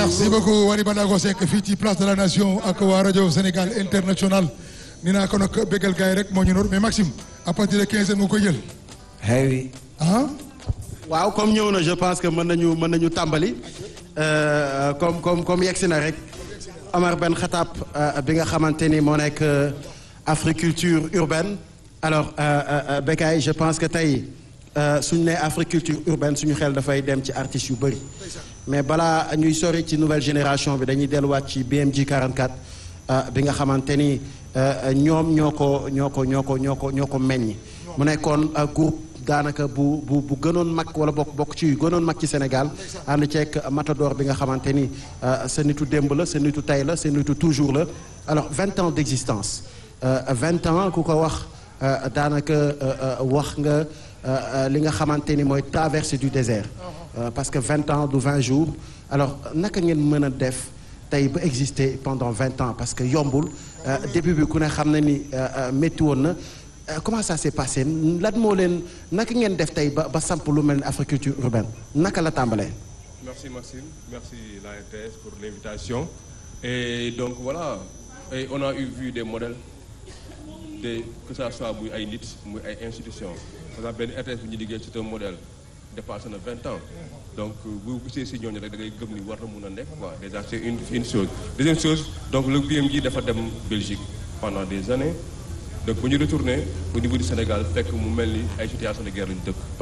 merci beaucoup Wally Ballago Seck fii ci place de la nation ak waa rajo Sénégal international ni naa ko nag bégal gars yi rek moo ñu noor mais Maxime à partir de 15 heures nga koy jël. oui. ah. waaw comme ñëw na je pense que mën nañu mën nañu tàmbali comme comme comme yegsi na rek Omar Ben Khattab bi nga xamante ni moo nekk agriculture urbaine alors Bécaye je pense que tey suñu nee agriculture urbaine suñu xel dafay dem ci artistes yu bëri mais balaa ñuy sori ci nouvelle génération bi dañuy delluwaat ci BMG 44 bi nga xamante ni ñoom ñoo ko ñoo ko ñoo ko ñoo ko ñoo ko meññ mu nekkoon groupe daanaka bu bu bu gënoon mag wala bokk bokk ci yu gënoon mag ci Sénégal ànd ceeg Matador bi nga xamante ni sa nitu démb la sa nitu tey la sa nitu toujours la alors vingt ans d'existence vingt ans ku ko wax daanaka wax nga li nga xamante ni mooy traversée du désert parce que vingt ans du vingt jours alors naka ngeen mën a def tey ba exister pendant vingt ans parce que yombul début bi ku ne xam na ni métti woon na comment ça s'est passé lan moo leen naka ngeen def tey ba ba samp lu mel ni agriculture urbaine naka la tàmbalee. merci Maxime merci la RTS pour l'invitation et donc voilà et on a eu vu des modèles de que ça soit muy ay nit muy ay institutions par exemple benn RTS bu ñu liggéey c'est un modèle dépassé na vingt ans donc bu gisee si ñooñu rek da ngay gëm ni war na mun a nekk quoi déjà c'est une une chose deuxième chose donc le BMG dafa dem Belgique pendant des années donc bu ñu retourné au niveau du Sénégal fekk mu mel ni ay situation de guerre lañu dëkk